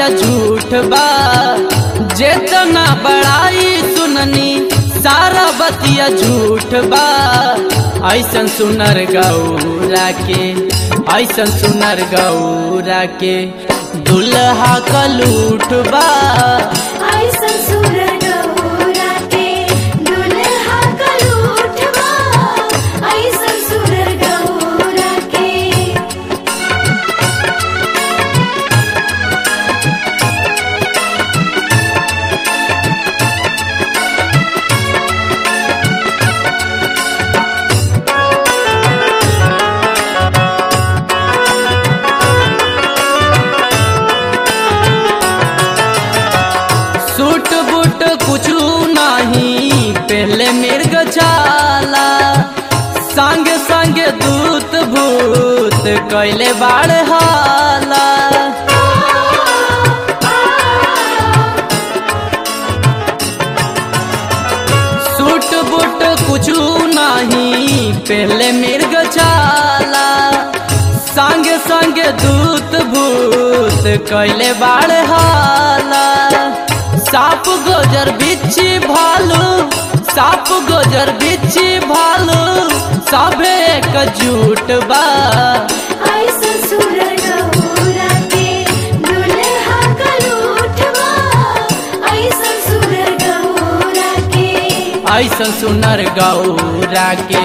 बतिया झूठ बा जेतना बड़ाई सुननी सारा बतिया झूठ बा ऐसन सुनर गौरा के ऐसन सुनर गौरा के दुल्हा का लूट बा ऐसन सुर गौरा के दुल्हा का लूटवा ऐसन सुर गौरा के सूट बूट कुछ नहीं पहले मिर्ग छाला संग संग दूत भूत कैले बाड़ हाला सूट बूट कुछ नहीं पहले मिर्ग छाला संग संग दूत भूत कैले बाड़ हाला साप गोजर बिच्छी भालू साप गोजर बिच्छी भालू सभे एक झूठ बा ऐसन सुर गौरा के दुल्हा का लूटवा ऐसन सुर गौरा के ऐसन सुनर गौरा के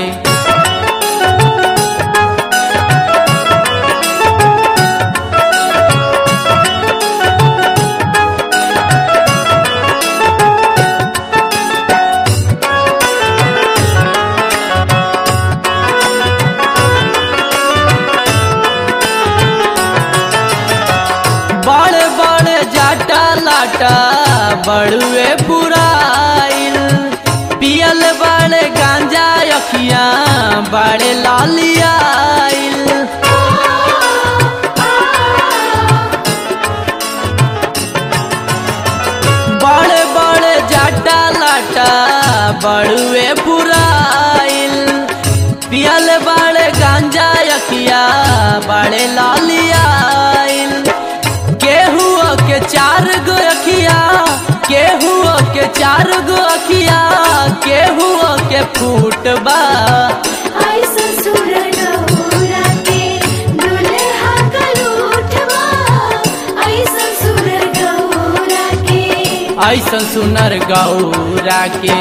बड़े बड़े जाटा लाटा बड़ुए पुराइल पियल बड़े गांजा अखिया बड़े लालियाइल बड़े बड़े जाटा लाटा बड़ुए पुराइल पियल बड़े गांजा अखिया बड़े लालियाइल केहू के चार गो अखिया केहू के चार गो अखिया केहू के फूटबा ऐसन सुर गौरा के दुल्हा का लूटवा ऐसन सुर गौरा के ऐसन सुनर गौरा के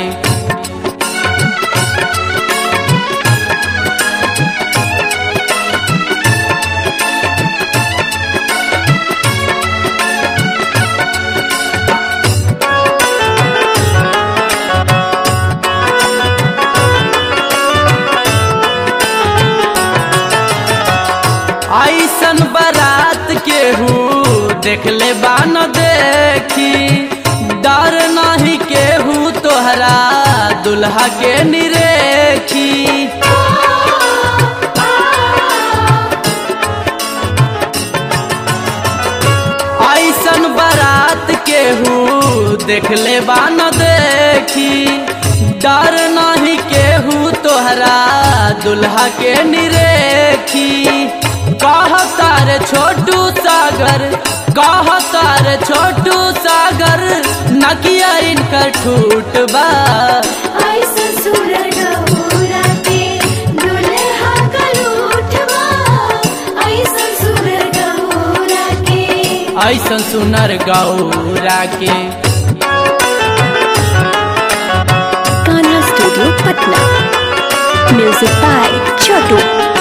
ऐसन बारात केहू देखले बान देखी डर नहीं केहू तोहरा दुल्हा के निरेखी ऐसन बारात केहू देखले बान देखी डर नहीं केहू तोहरा दुल्हा के निरेखी कहता रे छोटू सागर कहता रे छोटू सागर नकिया इनकर ठूट बा ऐसन सुर गौरा के दुल्हा का लूटवा ऐसन सुर गौरा के ऐसन सुनर गौरा के Ghana Studio Patna. Music by Chotu.